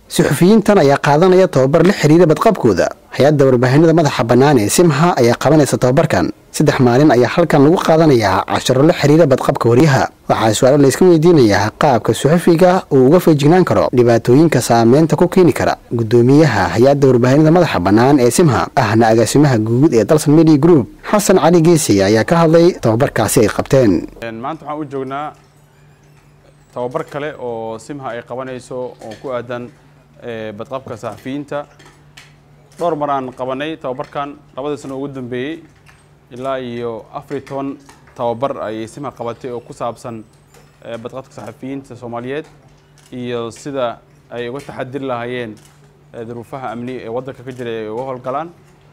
suxufiyiintan ayaa qaadanaya tababar la xiriira badqabkooda hay-adda warbaahinada madaxa bannaan ee simha ayaa qabanaysa tababarkan saddex maalin ayaa halkan lagu qaadanayaa casharo la xiriira badqabka waryaha waxaa su-aalo layska weydiinayaa qaabka suxufiga uu uga feejignaan karo dhibaatooyinka saameynta ku keeni kara gudoomiyaha hay-adda warbaahinada madaxa bannaan ee simha ahna agaasimaha guud ee dalsan media group xasan cali geesi ayaa ka hadlay tababarkaasi ay qabteen maanta waxaan u joognaa tababar kale oo simha ay qabanayso oo ku aadan badqabka saxafiyiinta dhowr mar aan qabanay tababarkan labadii sano ugu dambeeyey ilaa iyo afariyo toban tababar ayay simha qabatay oo ku saabsan badqabka saxafiyiinta soomaaliyeed iyo sida ay uga taxadiri lahaayeen duruufaha amni ee waddanka ka jira ay uga howlgalaan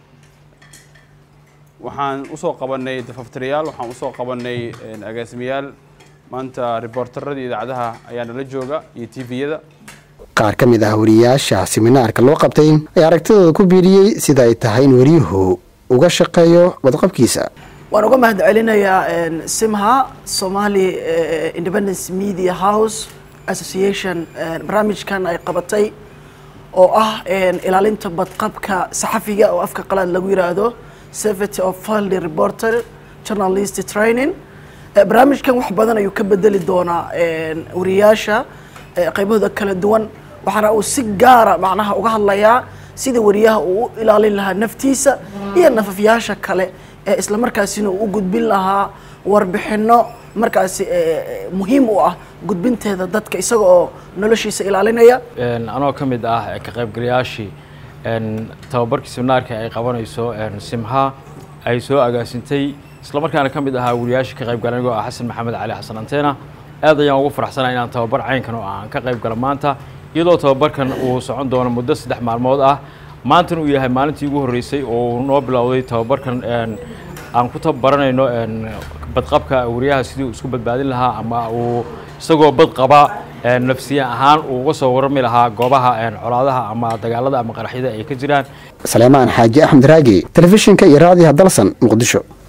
waxaan usoo qabanay dafaftirayaal waxaan usoo qabanay agaasimayaal maanta riboortaradii idaacadaha ayaa nala jooga iyo tviyada qaar ka mid ah wariyaasha siminaarka loo qabtay ayaa aragtidooda ku biiriyey sida ay tahay in wariyuhu uga shaqeeyo badqabkiisa waan uga mahad celinayaa simha somali independence media house association barnaamijkan ay qabatay oo ah ilaalinta badqabka saxafiga oo afka qalaad lagu yiraahdo safety of field reporter journalist training barnaamijkan wax badan ayuu ka bedeli doonaa wariyaasha qaybahooda kala duwan waxaana uu si gaara macnaha uga hadlayaa sida wariyaha uu u ilaalin lahaa naftiisa iyo nafafyaasha kale ee isla markaasina uu u gudbin lahaa warbixino markaasi muhiim u ah gudbinteeda dadka isaga oo noloshiisa ilaalinaya anoo ka mid ah ka qaybgalayaashii tababarkii seminaarka ay qabanayso simha ay soo agaasintay isla markaana ka mid ahaa wariyaashii ka qaybgala anigoo ah xasan maxamed cali xasan anteena aad ayaan ugu faraxsanaa inaan tababar caynkan oo aan ka qayb galo maanta iyadoo tababarkan uu socon doono muddo saddex maalmood ah maantana uu yahay maalintii ugu horreysay oo uu noo bilowday tababarkan aan ku tababaranayno badqabka wariyaha sidii uu isku badbaadin lahaa ama uu isagoo bad qaba nafsiya ahaan uu uga soo warami lahaa goobaha colaadaha ama dagaalada ama qaraxyada ay ka jiraan saleemaan xaaji axmed raagi telefishinka iyo raadiyaha dalsan muqdisho